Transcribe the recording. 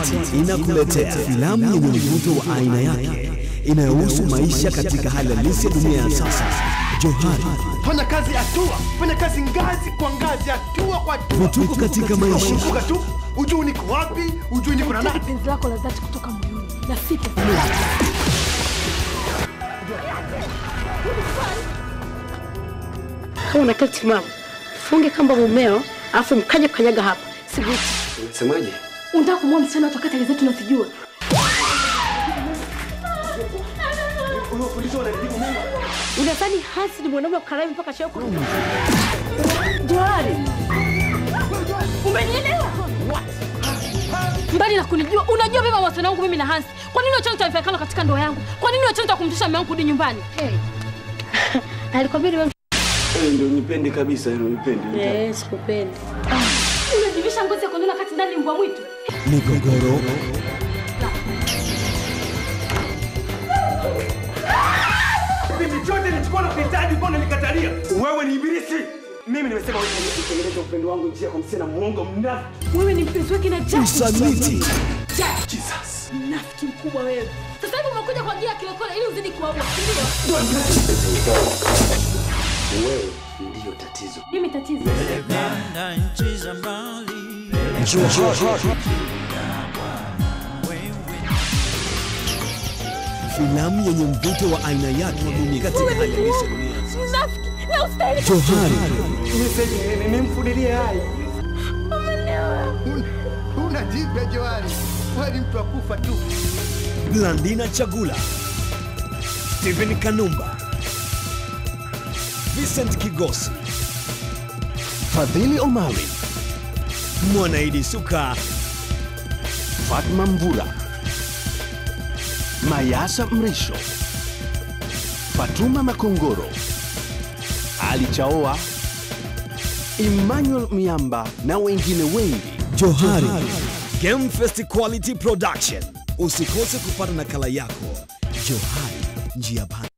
Quality inakuletea filamu yenye mvuto wa aina yake inayohusu maisha katika hali halisi ya dunia ya sasa. Johari, fanya kazi hatua, fanya kazi ngazi kwa ngazi, hatua kwa hatua. vituko katika maisha, Kumbuka tu, ujui niko wapi, ujui niko na Nataka nani. penzi lako la dhati kutoka moyoni na si pesa. Kama una kiti timamu, funge kamba mumeo, alafu mkaje kukanyaga hapa. Siguti. Unasemaje? Unataka kumwona msichana watu wakati zetu nasijua. Unadhani Hansi ni mwanaume wa kukarami mpaka shauku? Johari, umenielewa? Mbali na kunijua, unajua beba mawasiliano wangu mimi na Hansi. Kwa nini wachana taifakana katika ndoa yangu? Kwa nini wachana kumtisha mume wangu kurudi nyumbani? Alikwambia niwe Wewe ndio unipende kabisa, ndio unipende. Eh, sikupendi. Unajivisha ngozi ya kondoo na kati ndani mbwa mwitu. migogoro, Kipindi chote nilichukua na kuhitaji, mbona nilikatalia? Wewe ni ibilisi. Mimi nimesema wewe ni kutengeneza upendo wangu njia kwa msichana muongo mnafiki. Wewe ni mpenzi wake na Jack. usaliti, Jack, Jesus. mnafiki mkubwa wewe. Sasa hivi umekuja kwa ajili ya kilokole ili uzidi kuwaua, si ndio? Wewe ndio tatizo. Mimi tatizo. na nchi za mbali Johari, filamu yenye mvuto wa aina yake katika hali halisi ya dunia ya sasa. Mnafiki na ustahili. Johari, Nimemfudilie hai. Unajibia Johari, wewe ni mtu wa kufa tu. Blandina Chagula, Stephen Kanumba, Vincent Kigosi, Fadhili Omari, Mwanaidi Suka, Fatma Mvula, Mayasa Mrisho, Fatuma Makongoro, Ali Chaoa, Emmanuel Miamba na wengine wengi. Johari, Game Fest Quality Production. Usikose kupata nakala yako. Johari, njia panda.